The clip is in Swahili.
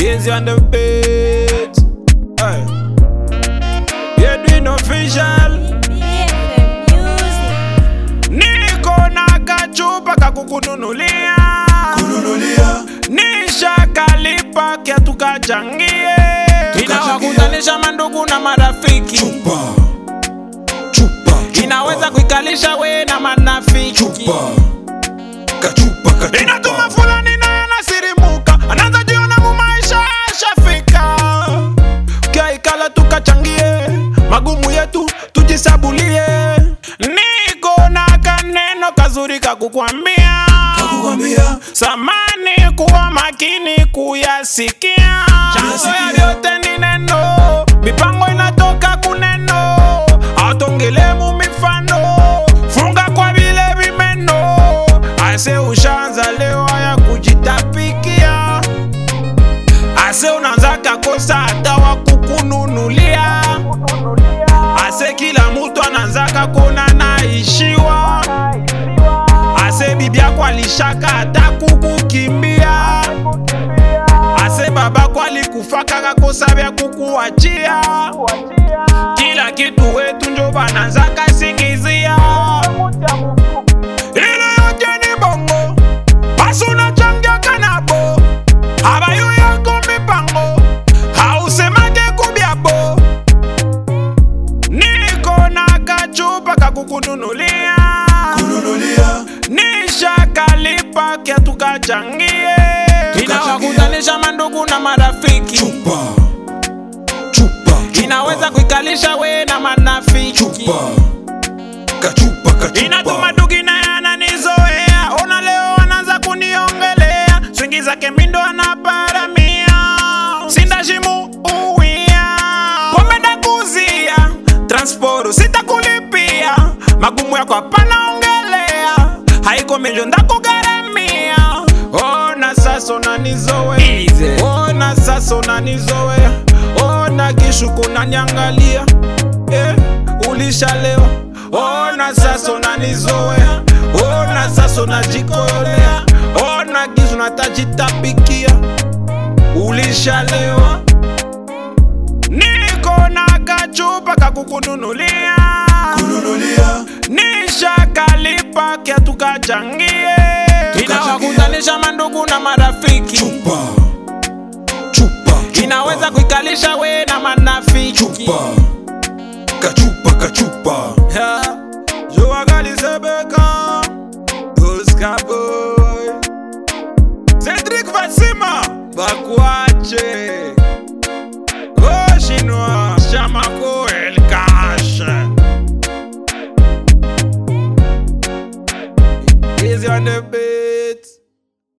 Easy on the beat. Hey. Yeah, doing official. BFM Music. Niko na kachupa kakukununulia. kununulia Nishakalipa kia tukachangie. Inawakutanisha mandugu na marafiki. chupa chupa Inaweza kuikalisha we na manafiki. chupa kachupa kachupa Inatuma fulani naye anasirimuka, anaanza jiona mu maisha ashafika. Kaikala tukachangie magumu yetu tujisabulie. Niko na kaneno kazuri kakukwambia, kukwambia samani kuwa makini kuyasikia. Chanzo ya vyote ni neno, mipango inatoka kuneno, autongelemu mifano, funga kwa vile vimeno. Ase ushaanza leo ya kujitapikia, ase unaanza kakosa hata wa kukununulia, ase kila mutu anaanzaka kona naishiwa, ase bibi yako alishaka hata kukukimbia ase babako alikufaka kakosa vya kukuachia kila kitu wetu njo bananzaka singizia ile yote ni bongo basi unachangiaka nabo abayo yako mipango hausemake kubyabo niko na kachupa kakukununulia kununulia nishakalipa kia tukachangie inawakutanisha mandugu na marafiki chupa chupa inaweza kuikalisha we na manafiki chupa kachupa kachupa inatuma dugi naye ananizoea ona leo anaanza kuniongelea swingi zake mindo anaparamia sindashimu uwia pomenda kuzia transporo sitakulipia magumu yako hapanaongelea haiko menjo ndakugharamia ona sasa unanizoea ona sasa unanizoea ona kishuku naniangalia eh, ulishalewa ona sasa unanizoea ona sasa unajikoyolea ona gizu natajitapikia ulishalewa niko na kachupa kakukununulia kununulia nishakalipa kia tukachangie inawakutanisha mandugu na marafiki chupa chupa inaweza kuikalisha we na manafiki chupa kachupa kachupa Yeah. Joa Galisebeka Oscar Boy Cedric Vasima Bakwache Goshinwa Shamako El Cash Easy on the beat